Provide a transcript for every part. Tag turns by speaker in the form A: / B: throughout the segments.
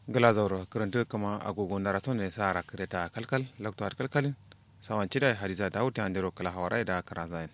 A: gala zauro karanta kama agogon da raton ne sa ra kreta kalkal lakto har kalkalin sawan cida hadiza dawud ta andero kala hawara da karazain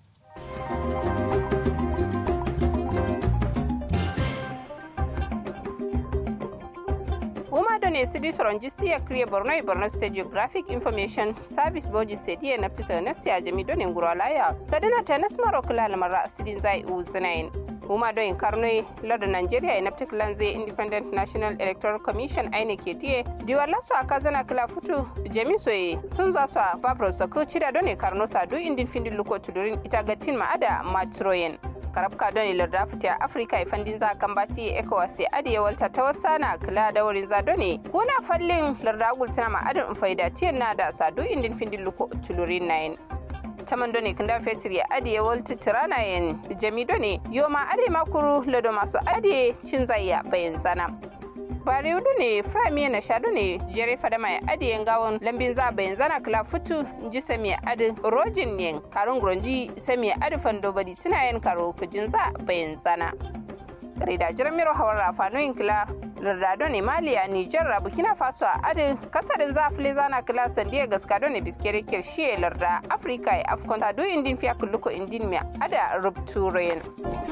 B: Wuma da ne sidi soronjisti ya kriye Borno i Borno State Geographic Information Service Boji sedi ya naftita nasi ya jami donin nguro laya. Sadina ta nasmaro kula lamara sidin zai u zinayin. Wuma don in karnoi lada Nigeria ya naftik lanze Independent National Electoral Commission aine ke tiye. Diwar lasu a kazana kila futu jami soye sun za su a fabro sako cida don karno sadu indin findin luko tudurin itagatin ma'ada matroyen. karabka don ilar da fita afirka ifandin za kan bati ecowas ya adiye walta ta wata na kula da wurin zado ne kuna fallin larda gultana ma adin faida tiyan na da sadu indin findin luko tulurin nayin taman done kunda fetur ya adiye walta tirana yen jami done yoma ade makuru lado masu adiye cin zayya bayan zana bare wudu ne frami na shadu ne jere fada mai adiyen gawon lambin za bayan zana kala futu ji sami adi rojin ne karun gronji sami adi fando badi tuna yin karo kujin za bayan zana rida jirmiro hawar rafanoyin kila lardado ne maliya nijar burkina faso a adi kasarin za fili zana kila sandiya gaskado ne biskere kirshiye larda afirka ya afkon tadu indin fiya kulluko indin mai ada rubturen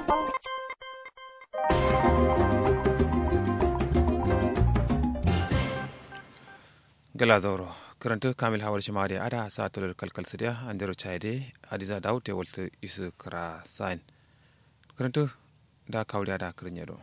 A: gala zauro karanta kamil hawar shi mari ada sa tulur kalkal sidiya andero chaide hadiza dawud te walta isu kara sain karanta da kawriya da kirin yado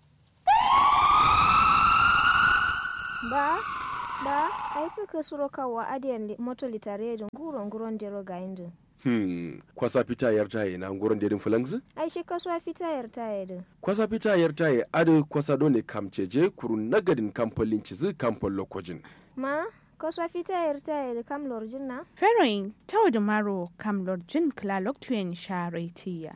C: ba ba ai suka suro kawo adiyan moto litare da nguron nguron dero ga indin
D: Hmm, kwasa fita yar taye na nguron dedin fulangzi?
C: ai shi kasuwa fita yar taye din
D: Kwasa fita yar taye adu kwasa dole kamceje kuru nagadin kamfolin cizi kamfol lokojin.
C: ma kasuwa fita yar taye da kam lorjin na
E: Feroin tau da maro kam lorjin klalok tuyen sharetiya.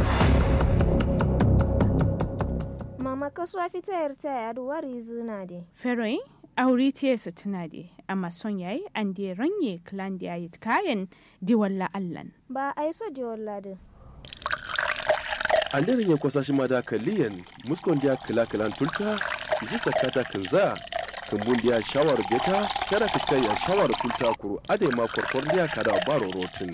C: mama kasuwa fita yar taye adu wari zina de
E: Feroin auri tiyesa tuna de amma son yayi an de ranye klan da yayi kayan di walla allan.
C: ba ai so de walla din
D: An daren ya kwasa shi ma da kaliyan muskon dia kila kilan tulta ji sakata kinza kumbun dia shawar beta kada fiskai ya shawar tulta kuru ade ma korkor dia kada baro rotin.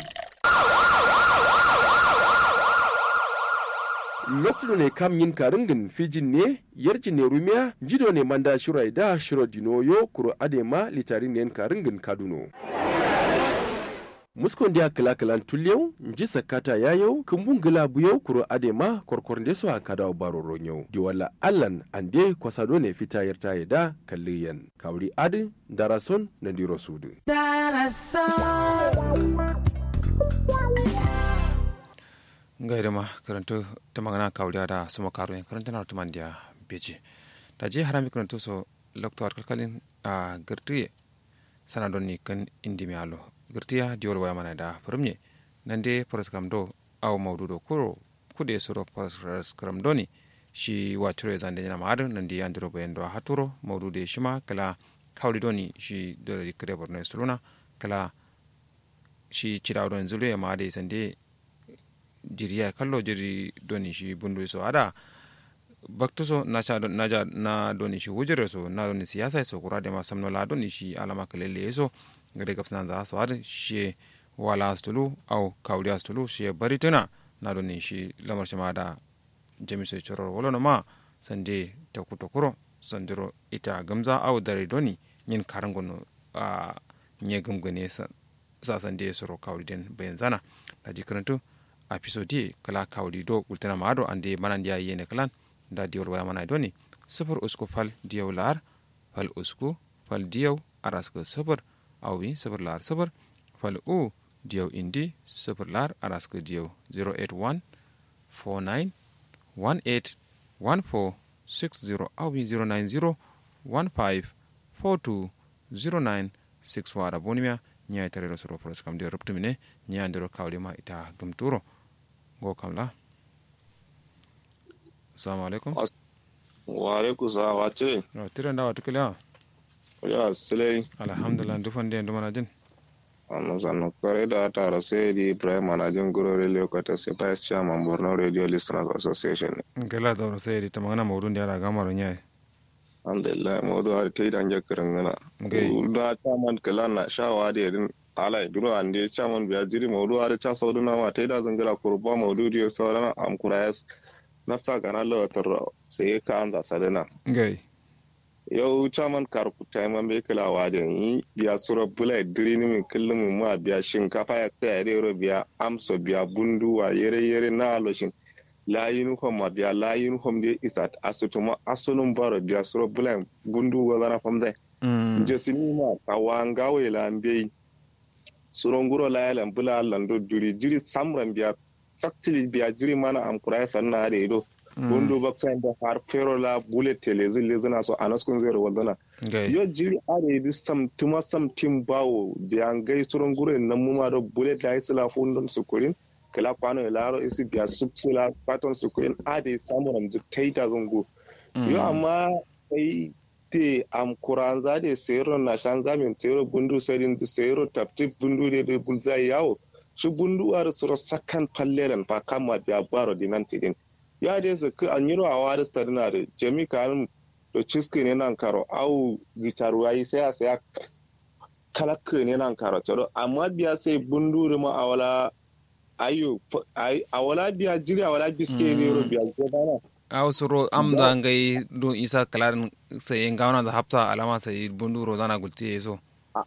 D: lokacin ne kam yin karingin fijin ne yarjin ne rumiya jido ne manda shirai da shiro dinoyo kuro adema litarin ne karingin kaduno muskon dia kila kilan tulyau nji sakata yayau kumbun gila buyau kuro adema korkor nde so akada baro ronyau di wala allan ande kwasado ne fita yarta da kalliyan kawri adi darason na diro sudu
A: ngai da ma karanta ta magana kawriya da suma karo yin karanta na tuman dia beji da je harami karanta so lokto kalkalin a gartuye sana don ni kan indi mi alo girtiya diwol waya mana da firmye nan de paraskram do aw mawdu do kuro kude suro paraskram do ni shi waturo zande nyana maadu nan di andiro bayan do haturo mawdu de shima kala kawli do ni shi do di kre borno stuluna kala shi ciraw don zulu ya maade sande jiriya kallo jiri do ni shi bundu so ada bakto so na cha na ja na do ni shi wujire so na do ni siyasa so kura de ma samno la do ni shi alama kalele so gade gapsna za su har shi wala astulu au kawli astulu shi bari tuna na do ni shi lamar shi ma da jami sai choror wala no ma sande ta kuto kuro sandiro ita gamza au dare doni yin karangono a nye gumgune sa sa sande soro kawli den bayan zana da jikarantu a episode kala kawli do ultana ma do ande manan dia yene kalan da diol waya mana doni sufur usku fal diyaw lar fal usku fal diyaw araska sufur awi sifir lar sifir fal u diyaw indi sifir lar araska diyaw 081 49 18 14 60 awi 090 15 42 09 6 wara bonimia nya tare da soro pros kam de ruptumine nya ndero kawli ma ita gumturo go kamla assalamu alaikum
F: wa alaikum salam wa ce
A: no tire ndawa tukila
F: ya silai
A: alhamdulillah dufande ndumana jin
F: amma sannan kare da tara sai di ibrahim manajin guro radio kata sai vice chairman borno radio listeners association
A: gala dawro seydi tamagana mawɗum ndi aɗa gamaro ñayi
F: alhamdulillah modu har ta idan ya kirangana
A: Okay.
F: da chairman kala na shawa da yadin ala duro ande chairman biya jiri modu har cha saudu na ma ta idan zangala kurba modu diyo saurana am kurayas nafsa kana lawatar sai ka an da sadana
A: gai
F: yau chairman karku taiman bai kala wajen yi biya sura bula diri ni min kullum mu ma biya shinkafa ya tsaya da yaro biya amso biya bunduwa yere yere na aloshin la uniform ma biya la uniform de isat asutuma asunun baro biya sura bula bundu ga zana famdai
A: Mm.
F: jesini ma kawanga we la mbei suronguro la yalan bula lando juri jiri samran biya saktili biya jiri mana am kurai sanna da ido bundu baksan da har fero la bullet telezi lezina so anaskun zero waldana
A: gai
F: yo jiri are di sam tuma sam tim bawo biya ngai suronguro nan muma do bullet la isla fundon sukurin kala kwano laro isi biya subsila paton sukurin ade samuram taita zungu yo amma sai te am kuranza de sero na shanza min sero bundu serin de sero tapti bundu de de bulza yawo shi bundu ar soro sakan palleren pa kama biya baro di nan tidin ya de su ka anyiro a wari sarina de jemi kan do ciski ne nan karo au gitaru ayi sai a sai kalakka ne nan karo toro amma biya sai bundu de ma awala ayo ay awala biya jiri awala biske ne ro biya gobana
A: aw soro am da ngai do isa kalar sai ngawana da hafta alama sai bundu ro dana gulti so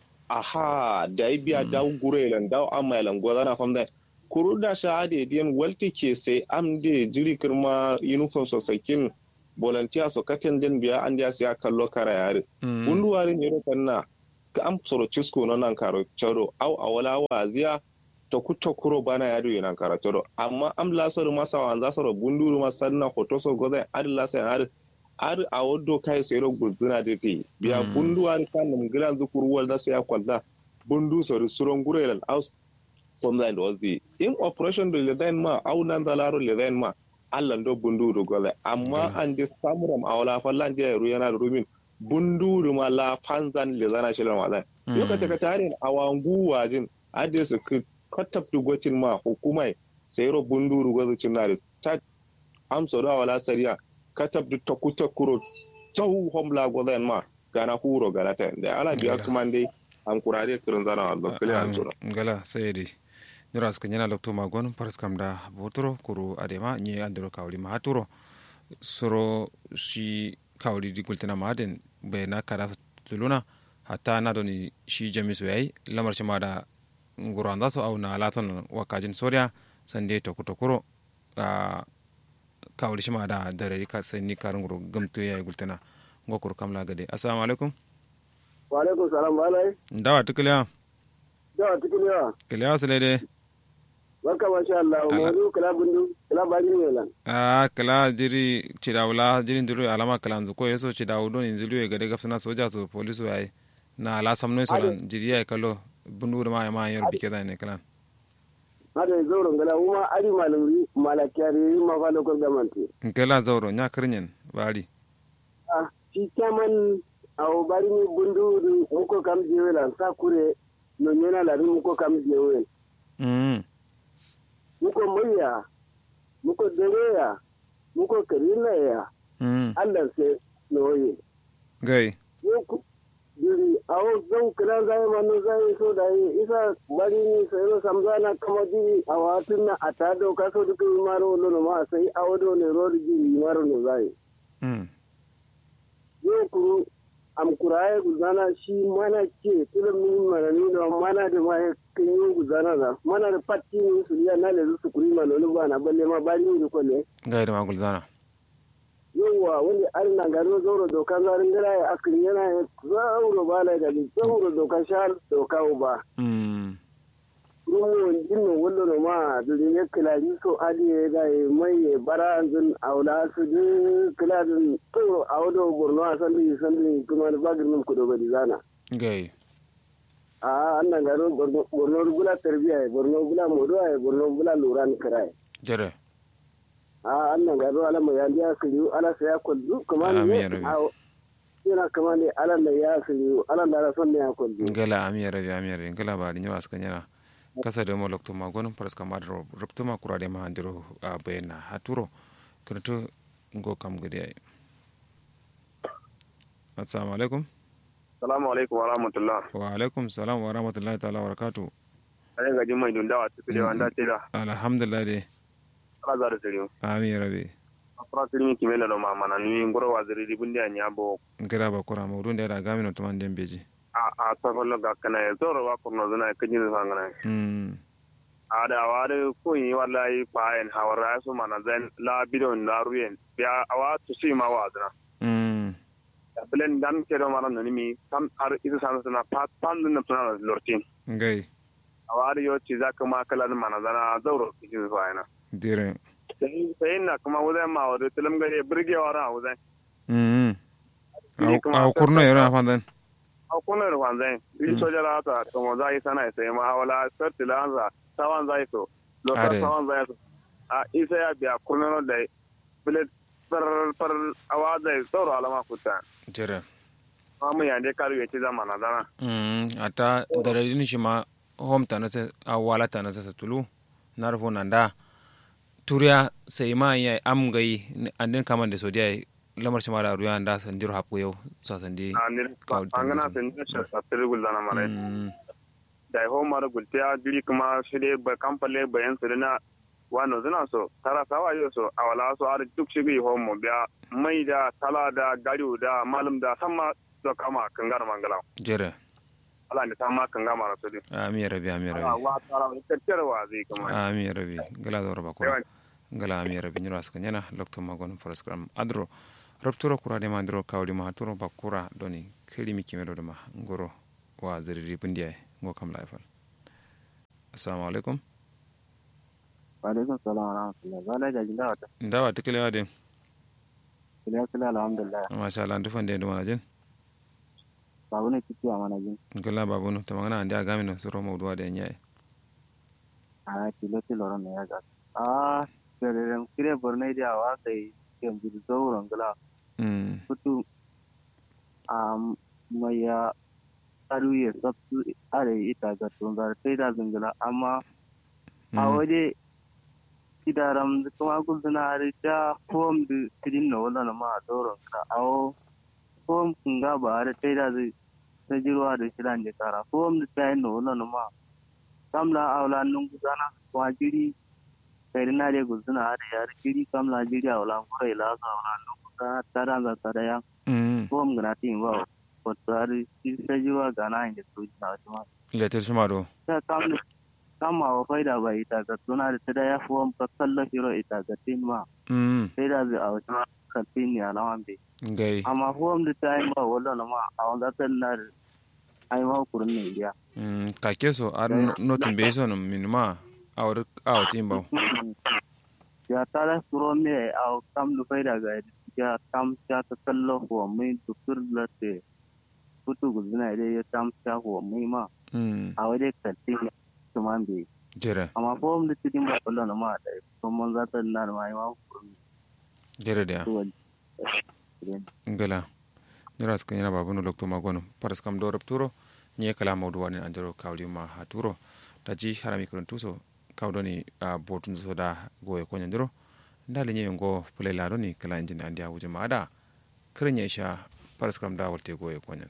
F: aha da yi biya daw gurelan daw amailan gozana famda kuru da shahade diyan walti ke sai am de jiri kirma uniform so sakin volunteer so katen den biya an dia siya kallo kara yare bundu wari ne ro kanna ka am soro cisko no nan karo charo au awala waziya to kutto kuro bana yadu yana kara charo amma am la soro masa wa za soro bundu ma sanna hoto so goza ad la sai har ar a waddo kai sai ro guzuna de kai biya bundu wari kan mun gilan zukur wal da sai ya kwalla bundu so suron gurelal aus from the was the in operation do ledain ma au nan da laro ledain ma Allah do bundu do goza amma an de samuram awala fallan je ru yana da rumin bundu ma la fanzan le zana shi lan wazan lokacin ka tarin awangu wajin ade su katab dugocin ma hukumai sai ro bundu goza cin na ta amsa da wala sariya katab du takuta kuro tsahu homla goza ma gana huro galata da ala biya kuma dai an kurare kirin zana Allah kale an tsoro
A: gala sai dai nyura suka nyana lokto magon paras kam da botoro kuru adema nye andero kawli ma haturo soro shi kawli di gultina maden be na kada tuluna hatta na doni shi jamisu yayi lamar shi ma da nguro anda so au na laton wakajin soria sande to kutokuro a kawli shi ma da dare ka sanni karun nguro gamtu yayi gultina ngokuru kamla gade assalamu alaikum
G: wa alaikum salam balai
A: dawa tukliya
G: dawa tukliya
A: kiliya sile de
G: barka masha Allah mawdu kala bundu kala bajin yelan
A: a kala jiri cidawula jiri ndiru alama kala nzuko yeso cidawu don inzilu ye gade gafsana soja so polisu yayi na ala samno solan jiri ya kalo bundu da ma ma yor bike da ne kala
G: hada zauren gala uma ari malam malakiyari ma fa lokal gamanti
A: kala zauro nya kirnyen bari
G: ah shi kaman awo bari ni bundu muko kam jewelan sa kure no nyena la muko kam jewel
A: mm
G: muko murya muko dereya muko karina ya
A: mm
G: Allah sai noye
A: gai
G: yoku diri awo zau kira zai manu zai so da yi isa bari ni sai no samzana kama diri a watun na a ta doka so duka yi maro lono ma sai awo do ne rori diri maro no zai
A: mm
G: yoku am kuraye guzana shi mana ke tilo min mana ni no mana da ma kin yi guzana na mana da patti ni su ya na le su kuri ma no ba na balle ma bari ni ko ne
A: gai da magul zana
G: yawa wani an na gano zauro dokan zarin gara ya akiri yana ya zauro ba la da zauro dokan shahar doka ba
A: mm
G: rumo jinno wallo no ma dole ne kilari so adi ya ga ya mai ya bara zin aula su de kiladin to awdo borno a sandi sandi kuma da bagin mun kudo bari zana
A: gai
G: a an na gano borno bula tarbiya borno bula modo ya borno bula luran kirai
A: jere
G: a annan gado ala mai yandi ya kiriyu ala sa ya kwallu kuma ne yana kama ne ala da ya kiriyu ala da rason ne ya kwallu
A: ngala amiya rabi amiya rabi ngala ba ni wasu kanyana kasa da mo lokto magon paras kamar ruptuma kurade ma andiro a bayna haturo kanto ngo kam gade ay assalamu alaikum
F: Salamu alaikum wa rahmatullah.
A: wa alaikum salam wa rahmatullahi ta'ala wa barakatuh
F: Ayin gajin mai dundawa ta fi wanda ce da
A: alhamdulillah dai
F: ala za da siriyo.
A: amin rabi
F: Afra sirimi kime na doma mana ni ngoro wa ziri bundi a nyabo.
A: ngira ba kura mawdun da da gami no tuman den beji
F: A a safalo ga kana ya zoro wa kurno zana kajin da sangana.
A: mm
F: A da wa da ko yi wallahi fayin hawara su mana zan la bidon la ruyen. Ya awa to si ma wa zana.
A: mm
F: Bilen dan ke do mara nani mi kam har isa sana sana pat pan na tuna lortin.
A: ngai
F: Awa da yo ci zaka ma kala mana zana zauro kajin fayina.
A: dire
F: Sai na kuma wuzai ma wa da tilam gare birgewa ra wuzai.
A: mm
F: Ni kuma
A: aw kurno yero na fandan
F: a kunar wanzai yi soja la ta kuma za yi sana sai ma wala sarti la anza tawan zai so lokar
A: Are.
F: tawan zai so a isa ya biya kunar da bilet far far awa zai tsoro alama kuta
A: dire
F: ma mu yande karu ya ci zamana dana
A: mm ata daradin shi ma home ta na se awala ta na se tulu narfo nanda turiya sai ma ya am gai andin kaman da sodiya lamar shi ma da ruya da sandir hapu yau sa sandi
F: a ni
A: Kawai ta
F: angana
A: zai.
F: sen da shi sa tirgul dana mare
A: mm
F: da ho mar gultiya diri kuma shi dai ba kampale bayan su na wano zina so tara sawa yo so awala so ar duk shi bi ho mo biya mai da tala da gariu da malum da sama do kama kangar mangala
A: jere
F: ala ne ta ma kanga mara so din
A: ami rabi ami
F: ala
A: rabi
F: wa tara ne kakkar wa zai kuma
A: ami rabi gala da roba kura gala ami rabi nyura ska nyana lokto magon program adro rupturo kura de mandro kawli ma turo bakura doni kiri mi kimero de ma ngoro wa ziriri bundiya ngo kam laifal assalamu alaikum
G: alaikum salam wa rahmatullah zala da jinda wata
A: ndawa tikile wa de
G: kila kila alhamdulillah
A: masha Allah ndu fande ndu manajin
G: babu ne kiti a mana jin
A: gala babunu tamangana andi agami no suro mawduwa de nyaay
G: a kilo kilo ron ne ya ga a kire kire borne dia wa sai ke mu zauron gala
A: mm
G: kutu a maya aruye sabtu are ita ga tunzar sai da zingila amma a waje kidaram kuma gulzuna har da fom da tidin na wala na ma doron ka awo fom kunga ba har sai da zai ta jirwa da shiran da kara fom da ta yi na wala na ma kamla awla nun gudana kuma jiri sai na da gulzuna har yar jiri kamla jiri awla kura ila ga awla nun gudana tara za tara ya
A: mm
G: fom gana tin ba ko har ta jirwa gana inda su na wata
A: leter shuma do
G: ta kamla kama wa faida ba ita ga suna da ta da ya fi wanka kalla hiro ita ga tin ma
A: mm
G: sai da zai a wata kantin ne alaman bai
A: ngai
G: amma fuwam da ta yi ma wala na ma a wanda ta na da ai ma kurin ne biya
A: mm ka keso ar notin be so no minuma awr aw timba
G: ya ta da suro me a kam da faida ga ya kam ta ta kalla fuwa mai dukur da te kutu guzina dai ya tam ta fuwa mai ma
A: mm
G: a wajen kantin ne kuma bai
A: jere
G: amma fuwam da cikin ba wala na ma da kuma za ta na da ma ai ma kurin
A: jere da
G: ne
A: ngala nira ska yana babunu lokto magono paras kam do turo nye kala mawdu wani andero kawli ma ha turo taji harami kurun tuso kawdoni a botun so da goye ko nyandiro ndali nye ngo pule la ni kala injin andi a wuje ma ada kirin ya isha paras kam da walte goye ko nyan